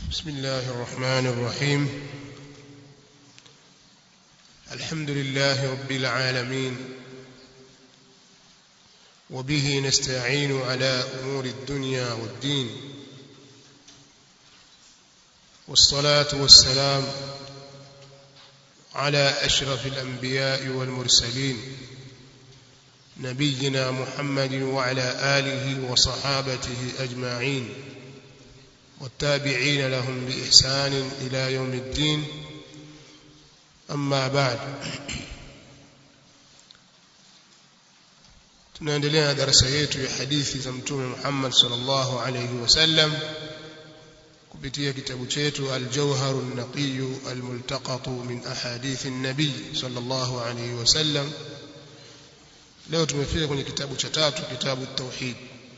بسم الله الرحمن الرحيم الحمد لله رب العالمين وبه نستعين على امور الدنيا والدين والصلاه والسلام على اشرف الانبياء والمرسلين نبينا محمد وعلى اله وصحابته اجمعين والتابعين لهم باحسان الى يوم الدين اما بعد tunaendelea na darasa yetu ya hadithi za mtume Muhammad sallallahu alayhi wasallam kupitia kitabu chetu al-Jawhar an-Naqiy al-Multaqat min ahadith an-nabi sallallahu alayhi wasallam leo tumefika kwenye kitabu cha tatu kitabu at-tauhid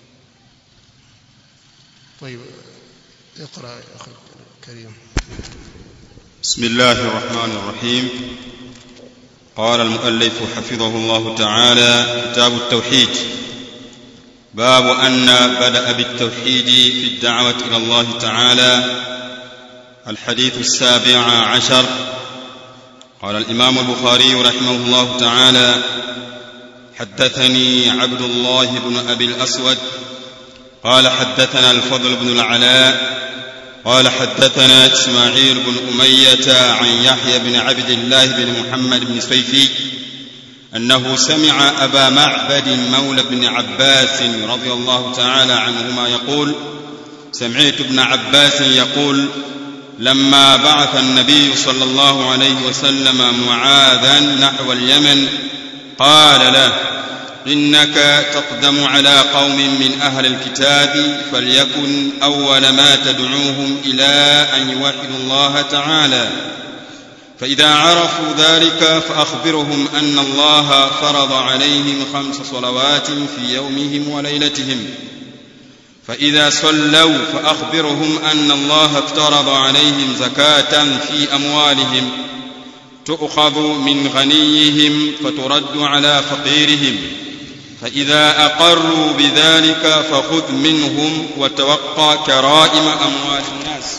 طيب اقرا يا اخي الكريم بسم الله الرحمن الرحيم قال المؤلف حفظه الله تعالى كتاب التوحيد باب ان بدا بالتوحيد في الدعوه الى الله تعالى الحديث السابع عشر قال الامام البخاري رحمه الله تعالى حدثني عبد الله بن ابي الاسود قال حدثنا الفضل بن العلاء قال حدثنا اسماعيل بن اميه عن يحيى بن عبد الله بن محمد بن سيفي انه سمع ابا معبد مولى بن عباس رضي الله تعالى عنهما يقول سمعت ابن عباس يقول لما بعث النبي صلى الله عليه وسلم معاذا نحو اليمن قال له انك تقدم على قوم من اهل الكتاب فليكن اول ما تدعوهم الى ان يوحدوا الله تعالى فاذا عرفوا ذلك فاخبرهم ان الله فرض عليهم خمس صلوات في يومهم وليلتهم فاذا صلوا فاخبرهم ان الله افترض عليهم زكاه في اموالهم تؤخذ من غنيهم فترد على فقيرهم فإذا أقروا بذلك فخذ منهم وتوقى كرائم أموال الناس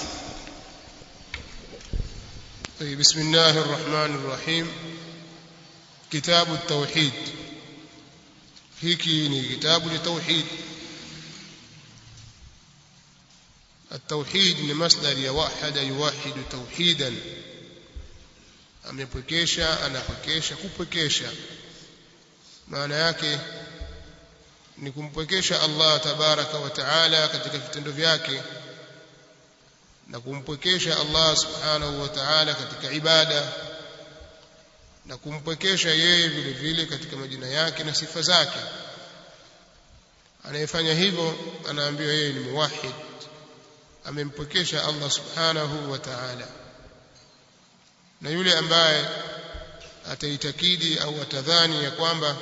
طيب بسم الله الرحمن الرحيم كتاب التوحيد hiki ni kitabu cha tauhid التوحيد ni masdar ya wahada yuwahidu tauhidan amepwekesha anapwekesha kupwekesha maana yake ni kumpwekesha Allah tabaraka wa taala katika vitendo vyake na kumpwekesha Allah subhanahu wa ta'ala katika ibada na kumpwekesha yeye vile vile katika majina yake na sifa zake anayefanya hivyo anaambiwa yeye ni muwahhid amempwekesha Allah subhanahu wa ta'ala na yule ambaye ataitakidi au atadhani ya kwamba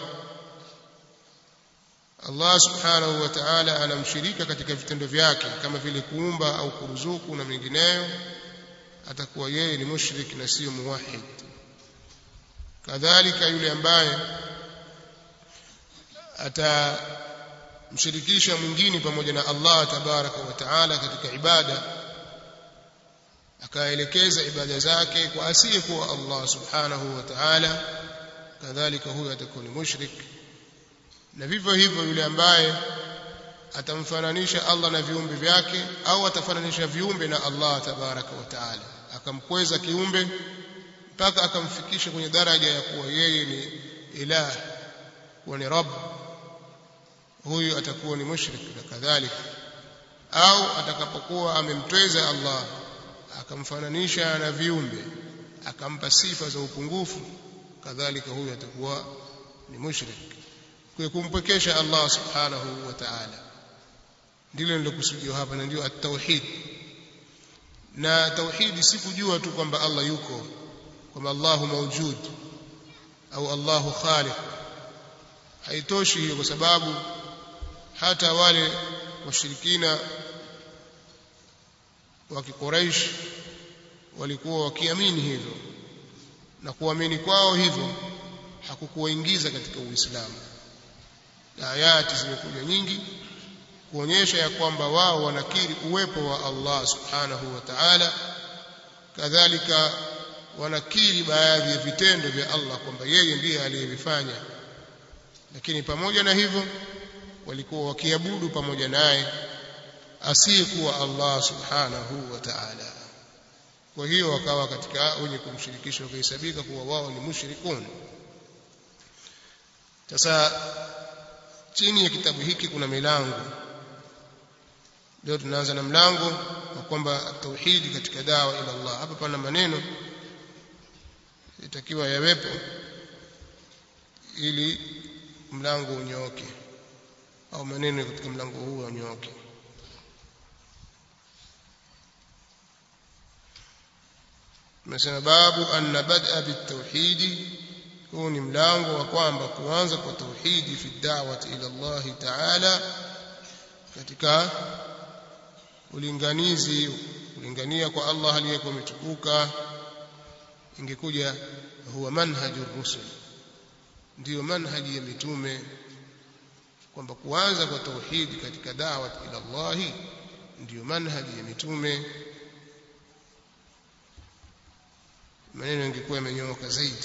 Allah subhanahu wa ta'ala anamshirika katika vitendo vyake kama vile kuumba au kuruzuku na mengineyo atakuwa yeye ni mushrik na sio muwahid kadhalika yule ambaye atamshirikisha mwingine pamoja na Allah tabaraka wa taala katika ibada akaelekeza ibada zake kwa asiyekuwa Allah subhanahu wa ta'ala kadhalika huyo atakuwa ni mushrik na vivyo hivyo yule ambaye atamfananisha Allah na viumbe vyake au atafananisha viumbe na Allah tabaraka wa taala akamkweza kiumbe mpaka akamfikisha kwenye daraja ya kuwa yeye ni ilah kuwa ni rabb huyu atakuwa ni mushrik na kadhalika au atakapokuwa amemtweza Allah akamfananisha na viumbe akampa sifa za upungufu kadhalika huyu atakuwa ni mushrik kwa kumpwekesha Allah subhanahu wa ta'ala ndilo nilokusudiwa hapa na ndio at-tauhid na tauhidi si kujua tu kwamba Allah yuko kwamba Allahu mawjud au Allahu khaliq haitoshi hiyo kwa sababu hata wale washirikina wa Quraysh walikuwa wakiamini hivyo na kuamini kwao hivyo hakukuwaingiza katika Uislamu na ayati zimekuja nyingi kuonyesha ya kwamba wao wanakiri uwepo wa Allah subhanahu wa ta'ala kadhalika wanakiri baadhi ya vitendo vya Allah kwamba yeye ndiye aliyevifanya lakini pamoja na hivyo walikuwa wakiabudu pamoja naye asiyekuwa Allah subhanahu wa ta'ala kwa hiyo wakawa katika wenye kumshirikisha wakahesabika kuwa wao ni mushrikun sasa chini ya kitabu hiki kuna milango leo tunaanza na mlango wa kwamba tauhidi katika dawa ila Allah hapa pana maneno itakiwa yawepo ili mlango unyooke au maneno katika mlango huu unyooke tumesema babu anna bad'a bitauhidi huu ni mlango wa kwamba kuanza kwa tauhidi fi da'wati ila Allah ta'ala katika ulinganizi kulingania kwa Allah aliyekuwa umetukuka ingekuja huwa manhajur rusul ndiyo manhaji ya mitume kwamba kuanza kwa tauhidi katika da'wat ila Allah ndiyo manhaji ya mitume maneno yangekuwa yamenyooka zaidi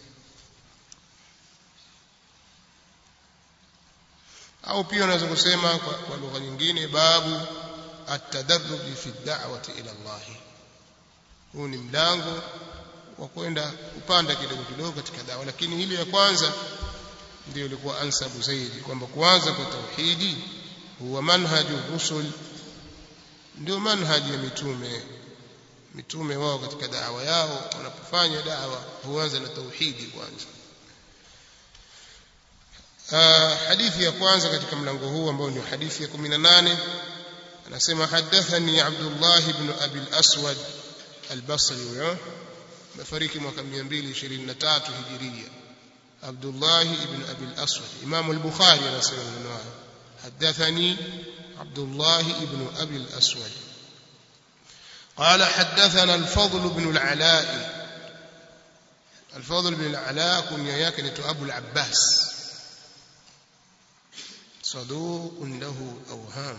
au pia unaweza kusema kwa, kwa lugha nyingine babu at-tadarruj fi ad-da'wati ila Allah huu ni mlango wa kwenda kupanda kidogo kidogo katika dawa lakini hili ya kwanza ndio ilikuwa ansabu zaidi kwamba kuanza kwa tauhidi huwa manhaju rusul ndio manhaji ya mitume mitume wao katika dawa yao wanapofanya dawa huanza na tauhidi kwanza hadithi ya kwanza katika mlango huu ambao ni hadithi ya 18 anasema hadathani Abdullah ibn Abi al-Aswad al-Basri huyo amefariki mwaka 223 hijiria Abdullah ibn Abi al-Aswad Imam al-Bukhari anasema maneno haya hadathani Abdullah ibn Abi al-Aswad قال حدثنا الفضل بن العلاء الفضل بن العلاء كنيا yake ni Abu al-Abbas صدوق له أوهام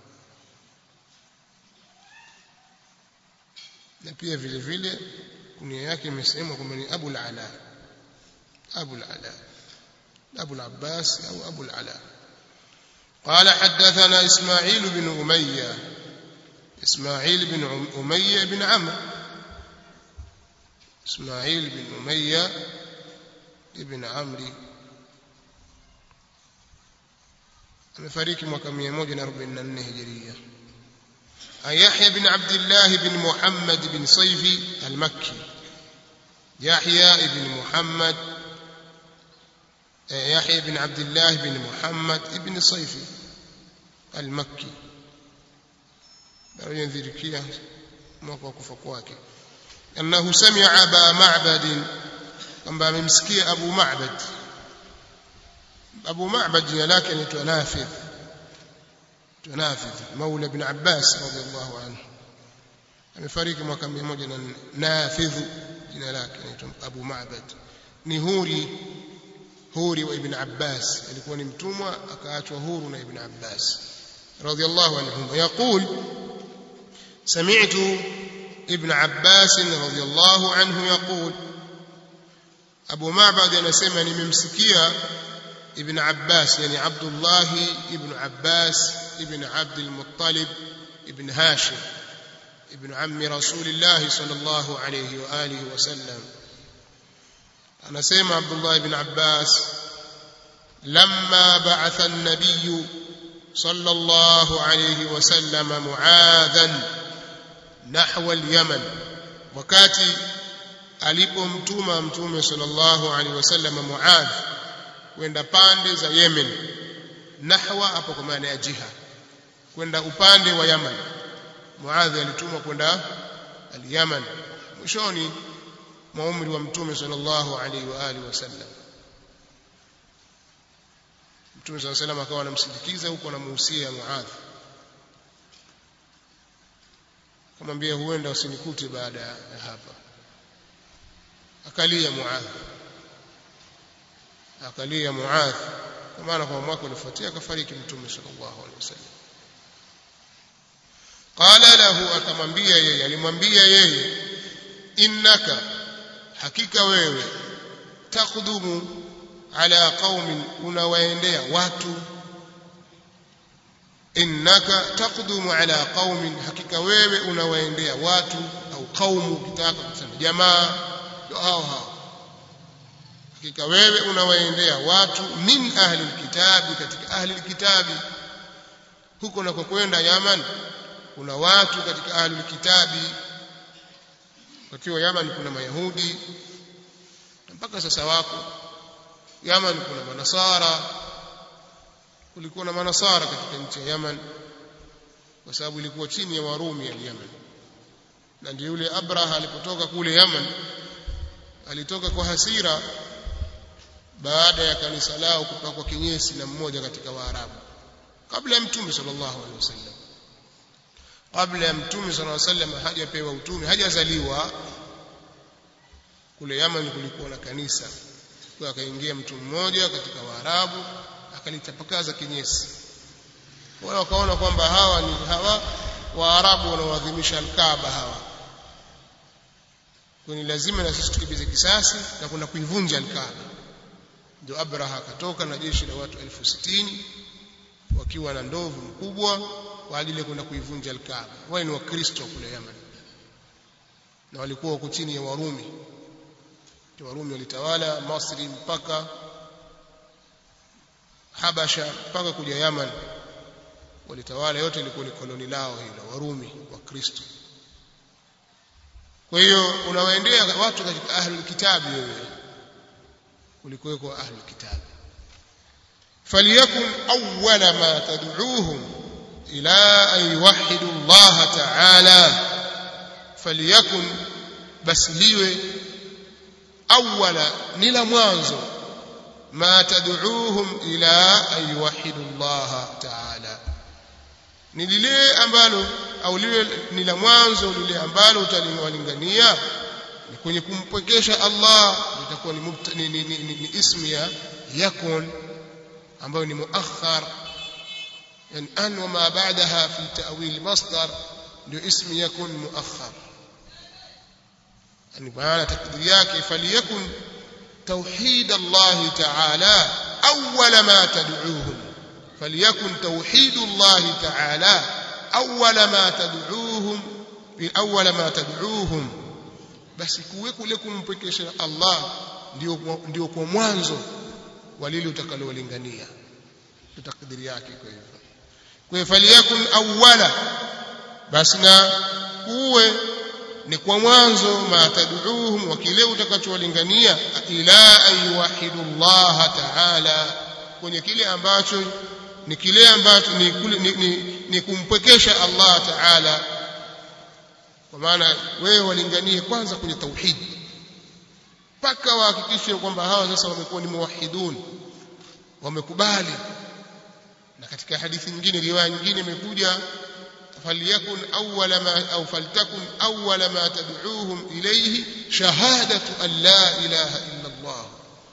na pia vile vile kunia yake imesemwa kwamba ni Abu al-Ala Abu al-Ala Abu al-Abbas au Abu al-Ala قال حدثنا إسماعيل بن أمية إسماعيل بن أمية بن عمرو إسماعيل بن أمية بن عمرو amefariki mwaka 144 hijiria عن يحيى بن عبد الله بن محمد بن صيفي المكي يحيى بن محمد يحيى بن عبد الله بن محمد بن صيفي المكي ينذركيه mwaka wa kufa kwake annahu sami'a aba ma'bad kwamba amemsikia abu ma'bad abu ma'bad jina lake anaitwa nafidh نافذ مولى ابن عباس رضي الله عنه amefariki mwaka 104 nafidh jina lake anaitwa Abu Ma'bad ni huri huri wa Ibn Abbas alikuwa ni mtumwa akaachwa huru na Ibn Abbas radiyallahu anhum yaqul sami'tu Ibn Abbas radiyallahu anhu yaqul Abu Ma'bad anasema nimemsikia ابن عباس يعني عبد الله ابن عباس ابن عبد المطلب ابن هاشم ابن عم رسول الله صلى الله عليه وآله وسلم أنا سيما عبد الله بن عباس لما بعث النبي صلى الله عليه وسلم معاذا نحو اليمن وكاتي alipomtuma mtume sallallahu alaihi wasallam Muadh kwenda pande za Yemen nahwa hapo kwa maana ya jiha kwenda upande wa Yaman Muadh alitumwa kwenda al-Yaman mwishoni mwa umri wa mtume sallallahu alaihi wa alihi wasallam mtume sallallahu alaihi akawa anamsindikiza huko anamuhusia Muadh akamwambia huenda usinikute baada ya hapa akalia Muadh akalia Muadh kwa maana kwa mwaka ulifuatia akafariki mtume sallallahu alaihi wasallam qala lahu akamwambia yeye alimwambia yeye innaka hakika wewe taqdumu ala qaumin unawaendea watu innaka taqdumu ala qaumin hakika wewe unawaendea watu au qaumu ukitaka kusema jamaa ndio hao hao hakika wewe unawaendea watu min ahli alkitabi katika ahli alkitabi huko na kwenda Yaman kuna watu katika ahli alkitabi wakiwa Yaman kuna mayahudi mpaka sasa wako Yaman kuna manasara kulikuwa na manasara katika nchi ya Yaman kwa sababu ilikuwa chini ya Warumi ya Yaman na ndio yule Abraha alipotoka kule Yaman alitoka kwa hasira baada ya kanisa lao kupakwa kinyesi na mmoja katika Waarabu kabla ya Mtume sallallahu alaihi wasallam kabla ya Mtume sallallahu alaihi wasallam hajapewa utume hajazaliwa kule Yaman kulikuwa na kanisa kwa akaingia mtu mmoja katika Waarabu akalitapakaza kinyesi wao wakaona kwamba hawa ni hawa Waarabu wanaoadhimisha Al-Kaaba hawa kwa ni lazima na sisi tukibize kisasi na kuna kuivunja Al-Kaaba ndio Abraha akatoka na jeshi la watu elfu sitini wakiwa na ndovu mkubwa kwa ajili ya kwenda kuivunja Al-Kaaba wao ni wakristo kule Yaman na walikuwa wako chini ya Warumi Warumi walitawala Masri mpaka Habasha mpaka kuja Yaman walitawala yote ilikuwa ni koloni lao hilo Warumi wa Kristo kwa hiyo unawaendea watu katika ahlul kitabi wewe ulikuweko ahlul kitabi فليكن أول ما تدعوهم إلى أن يوحدوا الله تعالى فليكن بس liwe awala ni la mwanzo ma tad'uuhum ila an yuwahhidu Allah ta'ala ni lile ambalo au lile ni la mwanzo lile ambalo utaliwalingania ni kwenye kumpwekesha Allah litakuwa ni, ni, ni, ni, ni, ni ismi ya yakun ambayo ni muakhar yani an wa ma ba'daha fi ta'wil masdar ndio ismi yakun muakhar yani maana takdiri yake faliyakun توحيد الله تعالى أول ما تدعوهم فليكن توحيد الله تعالى أول ما تدعوهم أول ما تدعوهم بس kuweko ile kumpekesha Allah ndio ndio kwa mwanzo walili utakalolingania takdiri yake kwa hivyo kwa hivyo faliyakun awwala basi na kuwe ni kwa mwanzo ma tad'uuhum wa kile utakachowalingania ila ayuwahidu Allah ta'ala kwenye kile ambacho ni kile ambacho ni, ni, ni, ni kumpwekesha Allah ta'ala kwa maana wewe walinganie kwanza kwenye tauhid mpaka wahakikishe kwamba hawa sasa wamekuwa ni muwahidun wamekubali na katika hadithi nyingine riwaya nyingine imekuja فليكن أول ما أو فلتكن أول ما تدعوهم إليه شهادة أن لا إله إلا الله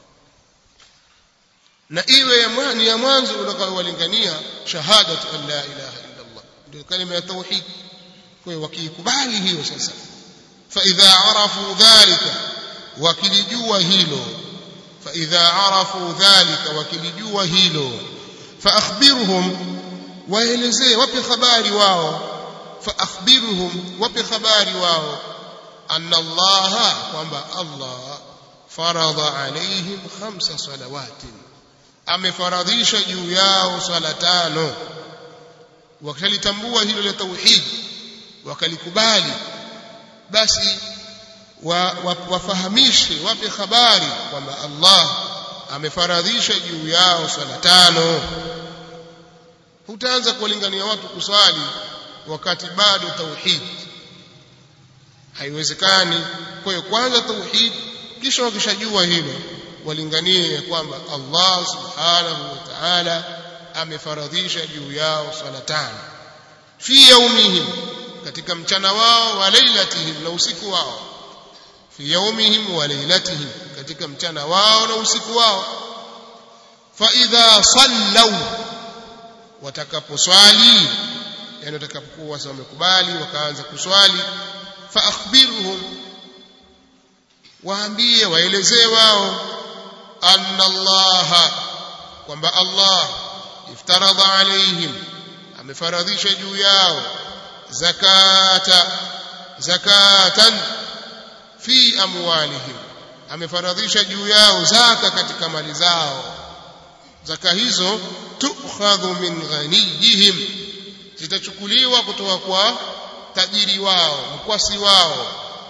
na iwe ni ya mwanzo utakaowalingania shahadatu an la ilaha illa Allah ndio kalima ya tauhid kwa hiyo wakiikubali hiyo sasa fa idha arafu dhalika wakilijua hilo fa idha arafu dhalika wakilijua hilo fa akhbirhum waelezee wape habari wao fa akhbirhum wape habari wao anna Allah kwamba Allah faradha alaihim khamsa salawatin amefaradhisha juu yao swala tano wakalitambua hilo la tauhid wakalikubali basi wa, wa, wafahamishe wape habari kwamba Allah amefaradhisha juu yao swala tano hutaanza kuwalingania watu kuswali wakati bado tauhid haiwezekani kwa hiyo kwanza tauhid kisha wakishajua hilo walinganie kwamba Allah subhanahu wa ta'ala amefaradhisha juu yao swala tano fi yaumihim katika mchana wao wa lailatihim na usiku wao fi yaumihim wa lailatihim katika mchana wao na usiku wao fa idha sallau watakaposwali yani watakapokuwa sasa wamekubali wakaanza kuswali fa akhbirhum waambie waelezee wao anna allaha kwamba allah iftaradha alaihim amefaradhisha juu yao zakata zakatan fi amwalihim amefaradhisha juu yao zaka katika mali zao zaka hizo tukhadhu min ghaniyihim zitachukuliwa kutoka kwa tajiri wao mkwasi wao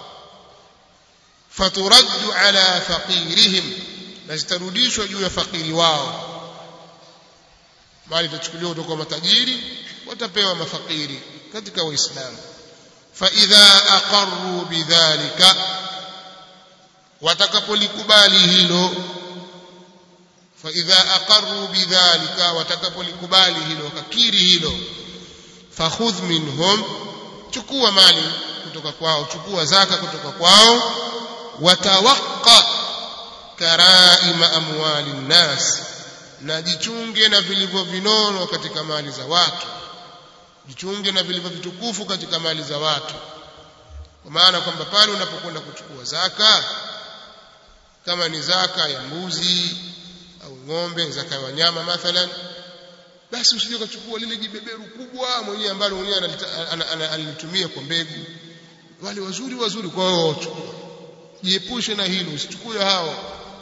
faturaddu ala faqirihim na zitarudishwa juu ya fakiri wao mali itachukuliwa kutoka kwa matajiri watapewa mafakiri katika waislamu fa idha aqarru bidhalika watakapolikubali hilo fa idha aqarru bidhalika watakapolikubali hilo wakakiri hilo fakhudh minhum chukua mali kutoka kwao chukua zaka kutoka kwao watawaqqa karaima amwali nnas na jichunge na vilivyo vinono katika mali za watu jichunge na vilivyo vitukufu katika mali za watu kwa maana kwamba pale unapokwenda kuchukua zaka kama ni zaka ya mbuzi au ng'ombe zaka ya wanyama mathalan basi usije ukachukua lile jibeberu kubwa mwenyewe ambalo mwenyewe analitumia kwa mbegu wale wazuri wazuri kwa wao chukua jiepushe na hilo usichukue hao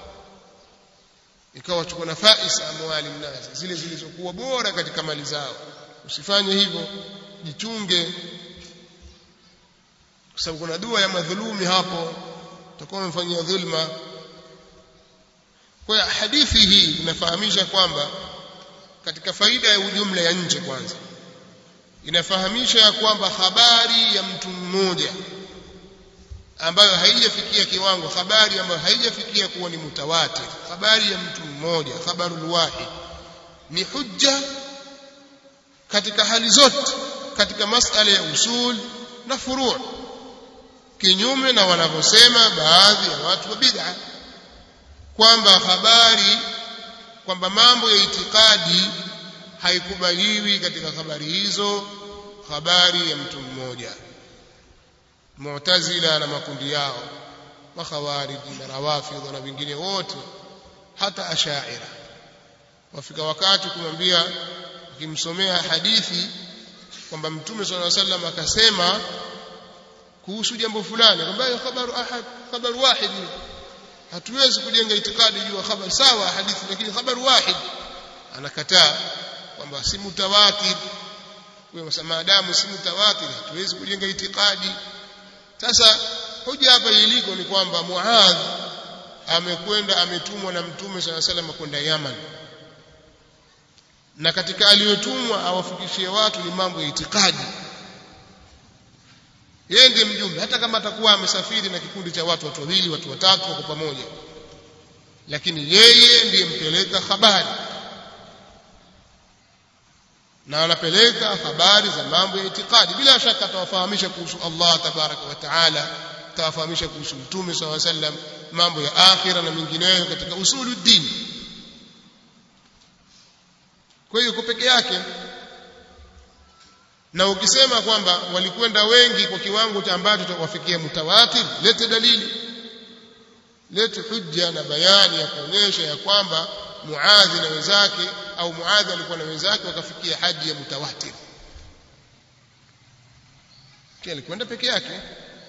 ikawa chukua nafais amwali mnazi zile zilizokuwa bora katika mali zao usifanye hivyo jichunge kwa sababu kuna dua ya madhulumi hapo utakuwa umemfanyia dhulma kwa hiyo hadithi hii inafahamisha kwamba katika faida ya ujumla ya nje kwanza inafahamisha ya kwamba habari ya mtu mmoja ambayo haijafikia kiwango habari ambayo haijafikia kuwa ni mutawatir habari ya mtu mmoja khabarul wahid ni hujja katika hali zote katika masala ya usul na furu' kinyume na wanavyosema baadhi ya watu wa bid'a kwamba habari kwamba mambo ya itikadi haikubaliwi katika habari hizo habari ya mtu mmoja mu'tazila na makundi yao makhawariji na rawafidh na wengine wote hata ashaira wafika wakati kumwambia ukimsomea hadithi kwamba mtume sallallahu alaihi wasallam akasema kuhusu jambo fulani kwamba khabaru ahad khabaru wahid hatuwezi kujenga itikadi juu ya habari sawa hadithi lakini khabaru wahid anakataa kwamba si mutawatir kwa maadamu si mutawatir hatuwezi kujenga itikadi sasa hoja hapa iliko ni kwamba Muadh amekwenda ametumwa na Mtume swalla salam kwenda Yaman na katika aliyotumwa awafikishie watu ni mambo ya itikadi yeye ndiye mjumbe hata kama atakuwa amesafiri na kikundi cha watu watu wawili watu watatu wako pamoja lakini yeye ndiye mpeleka habari na anapeleka habari za mambo ya itikadi bila shaka atawafahamisha kuhusu Allah tabaraka wa taala atawafahamisha kuhusu mtume saw sallam mambo ya akhira na mengineyo katika usulu dini kwa hiyo peke yake na ukisema kwamba walikwenda wengi kwa kiwango cha ambacho tutawafikia mutawatir lete dalili lete hujja na bayani ya kuonyesha ya kwamba Muadhi na wenzake au Muadhi alikuwa na wenzake wakafikia haji ya mutawatir kile alikwenda peke yake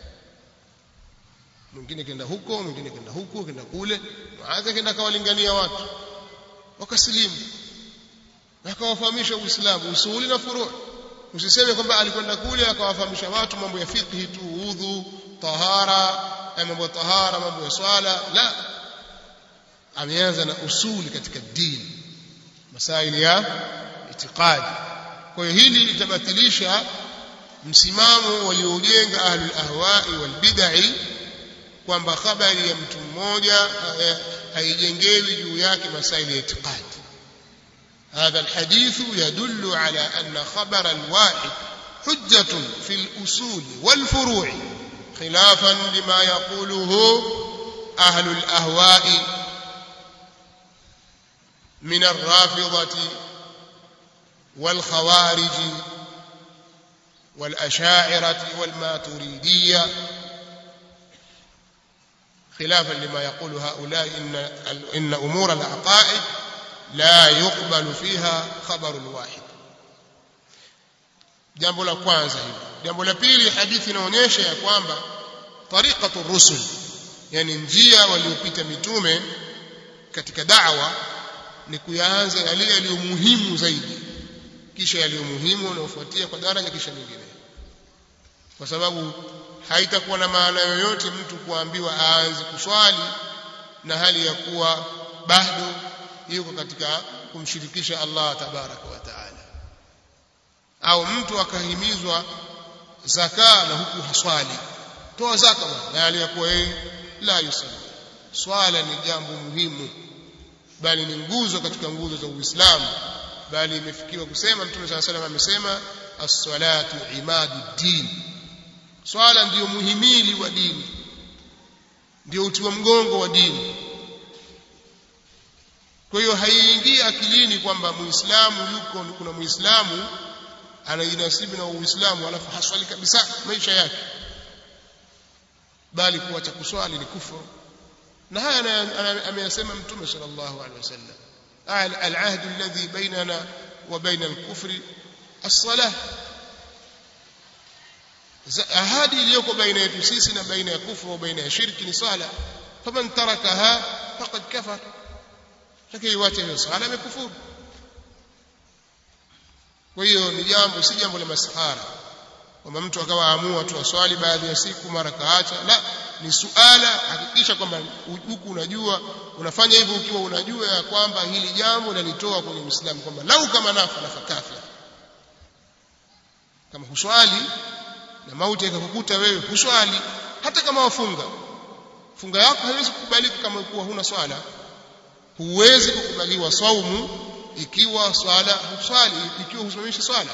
mwingine kenda huko mwingine kenda huko kenda kule Muadhi kenda akawalingania watu wakasilimu akawafahamisha Uislamu usuli na furu' usiseme kwamba alikwenda kule akawafahamisha watu mambo ya fiqhi tu udhu tahara mambo ya tahara mambo ya swala la ameanza na usuli katika dini masaili ya itikadi kwa hiyo hili litabatilisha msimamo waliojenga ahlul ahwai wal bid'i kwamba habari ya mtu mmoja haijengewi juu yake masaili ya itikadi هذا الحديث يدل على أن خبر الواحد حجة في الأصول والفروع خلافا لما يقوله أهل الأهواء من الرافضة والخوارج والأشاعرة والماتريدية خلافا لما يقول هؤلاء إن, إن أمور العقائد لا يقبل فيها خبر الواحد jambo la kwanza hilo jambo la pili hadithi inaonyesha ya kwamba tariqatu rusul yani njia waliopita mitume katika da'wa ni kuyaanza yale yaliyo muhimu zaidi kisha yaliyo muhimu yanayofuatia kwa daraja kisha mingine kwa sababu haitakuwa na maana yoyote mtu kuambiwa aanze kuswali na hali ya kuwa bado yuko katika kumshirikisha Allah tabaraka wa taala au mtu akahimizwa zaka na huku haswali toa zaka na hali ya kuwa yeye la yusalli swala ni jambo muhimu bali ni nguzo katika nguzo za Uislamu bali imefikiwa kusema Mtume صلى الله عليه amesema as-salatu imaduddin swala ndiyo muhimili wa dini ndio uti wa mgongo wa dini kwa hiyo haiingii akilini kwamba muislamu yuko kuna muislamu anajinasibu na uislamu alafu haswali kabisa maisha yake bali kuacha kuswali ni kufuru na haya ameyasema mtume sallallahu alaihi wasallam العهد الذي بيننا وبين الكفر الصلاة ahadi iliyoko baina yetu sisi na baina ya kufru baina ya shirki ni sala faman tarakaha faqad kafar lakini iwache hiyo sala amekufuru kwa hiyo ni jambo si jambo la masahara kwamba mtu akawa amua tu aswali baadhi ya siku mara kaacha la ni suala hakikisha kwamba huku unajua unafanya hivyo ukiwa unajua ya kwamba hili jambo linitoa kwenye Uislamu kwamba lau kama nafa nafa kafir kama huswali na mauti ikakukuta wewe huswali hata kama wafunga funga yako haiwezi kukubalika kama kuwa huna swala huwezi kukubaliwa saumu ikiwa swala huswali ikiwa husimamishi swala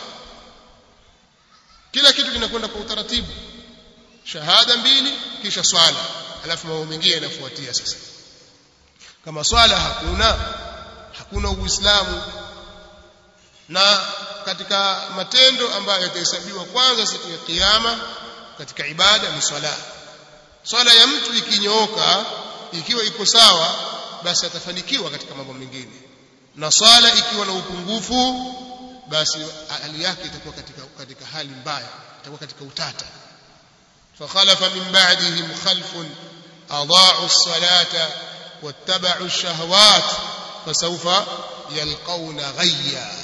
kila kitu kinakwenda kwa utaratibu shahada mbili kisha swala alafu mambo mengine yanafuatia sasa kama swala hakuna hakuna uislamu na katika matendo ambayo yatahesabiwa kwanza siku ya kiyama katika ibada ni swala swala ya mtu ikinyooka ikiwa iko sawa basi atafanikiwa katika mambo mengine na swala ikiwa na upungufu basi hali yake itakuwa katika katika hali mbaya itakuwa katika utata فخلف من بعدهم خلف أضاعوا الصلاة واتبعوا الشهوات فسوف يلقون غيا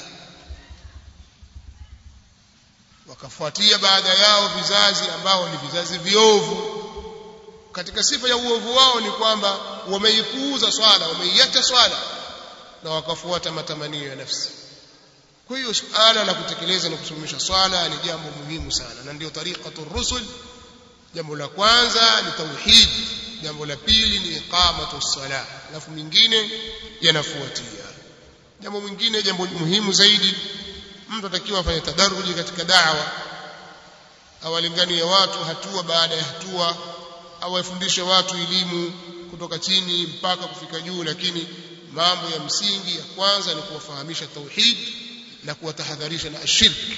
wakafuatia baada yao vizazi ambao ni vizazi viovu katika sifa ya uovu wao ni kwamba wameipuuza swala wameiacha swala na wakafuata matamanio ya nafsi kwa hiyo suala la kutekeleza na kusimamisha swala ni jambo muhimu sana na ndio tariqatu rusul jambo la kwanza ni tauhid jambo la pili ni iqamatu sala alafu mingine yanafuatia jambo mwingine jambo muhimu zaidi mtu atakiwa afanye tadaruji katika da'wa awalinganie watu hatua baada ya hatua awafundishe watu elimu kutoka chini mpaka kufika juu lakini mambo ya msingi ya kwanza ni kuwafahamisha tauhid na kuwatahadharisha na ashirki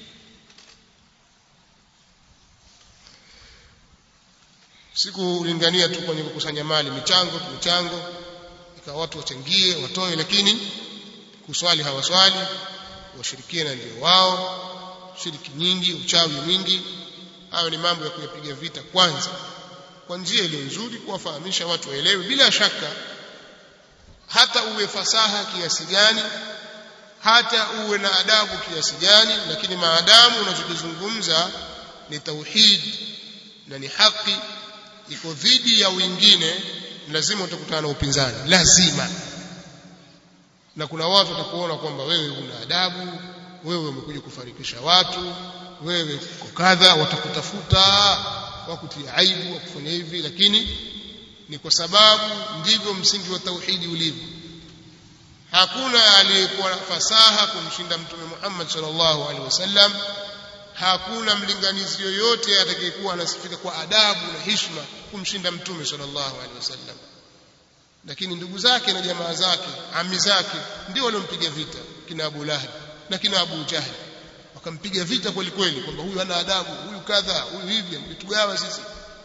sikulingania tu kwenye kukusanya mali michango michango ikawa watu wachangie watoe lakini kuswali hawaswali washirikina ndio wao shiriki nyingi uchawi mwingi hayo ni mambo ya kuyapiga vita kwanza kwa njia iliyo nzuri kuwafahamisha watu waelewe bila shaka hata uwe fasaha kiasi gani hata uwe na adabu kiasi gani lakini maadamu unachokizungumza ni tauhid na ni haki iko dhidi ya wengine lazima utakutana na upinzani lazima na kuna watu watakuona kwamba wewe una adabu wewe umekuja kufarikisha watu wewe uko kadha watakutafuta wakutia aibu wakufanya hivi lakini ni kwa sababu ndivyo msingi wa tauhidi ulivyo hakuna aliyekuwa fasaha kumshinda mtume Muhammad sallallahu alaihi wasallam hakuna mlinganizi yoyote atakayekuwa anasifika kwa adabu na heshima kumshinda mtume sallallahu alaihi wasallam lakini ndugu zake na jamaa zake ami zake ndio waliompiga vita kina Abu Lahab na kina Abu Jahl wakampiga vita kweli kweli kwamba huyu hana adabu huyu kadha huyu hivi mlitugawa sisi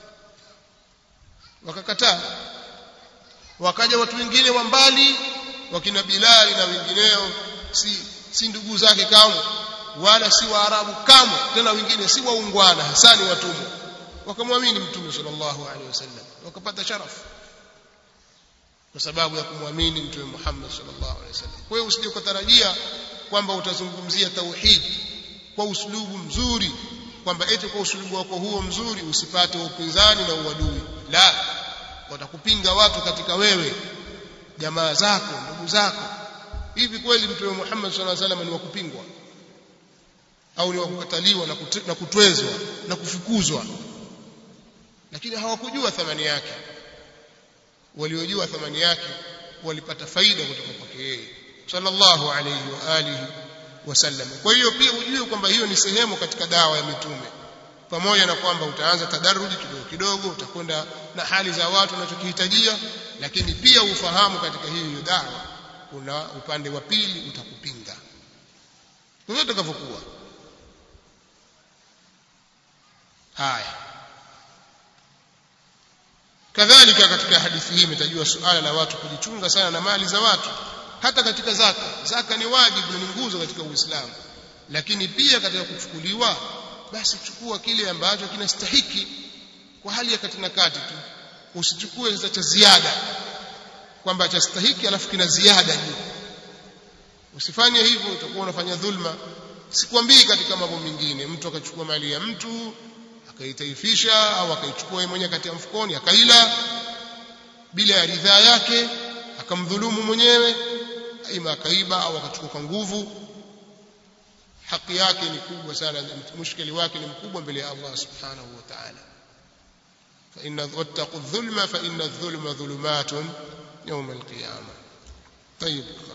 wakakataa wakaja watu wengine wa mbali wakina Bilali na wengineo si si ndugu zake kamwe wala si waarabu kamwe tena wengine si waungwana hasani watumwa wakamwamini mtume sallallahu alaihi wasallam wakapata sharafu kwa sababu ya kumwamini mtume Muhammad sallallahu alaihi wasallam kwa hiyo usije ukatarajia kwamba utazungumzia tauhid kwa uslubu mzuri kwamba eti kwa uslubu wako huo mzuri usipate upinzani na uadui la watakupinga watu katika wewe jamaa zako ndugu zako hivi kweli mtume Muhammad sallallahu alaihi wasallam ni wa kupingwa au ni wa kukataliwa na, kut na kutwezwa na kufukuzwa lakini hawakujua thamani yake waliojua thamani yake walipata faida kutoka kwake yeye sallallahu alayhi wa alihi wasallam kwa hiyo pia ujue kwamba hiyo ni sehemu katika dawa ya mitume pamoja na kwamba utaanza tadaruji kidogo kidogo utakwenda na hali za watu wanachokihitajia lakini pia ufahamu katika hiyo dawa kuna upande wa pili utakupinga vyote utakavyokuwa haya kadhalika katika hadithi hii imetajwa suala la watu kujichunga sana na mali za watu hata katika zaka zaka ni wajibu ni nguzo katika uislamu lakini pia katika kuchukuliwa basi chukua kile ambacho kinastahiki kwa hali ya kati na kati tu usichukue sasa cha ziada kwamba cha stahiki alafu kina ziada juu usifanye hivyo utakuwa unafanya dhulma sikwambii katika mambo mengine mtu akachukua mali ya mtu akaitaifisha au akaichukua yeye mwenyewe kati ya mfukoni akaila bila ya ridhaa yake akamdhulumu mwenyewe ima akaiba au akachukua kwa nguvu haki yake ni kubwa sana mushkili wake ni mkubwa mbele ya Allah subhanahu wa ta'ala fa inna wattaqu dhulma fa inna adh-dhulma dhulumatun yawm al-qiyamah طيب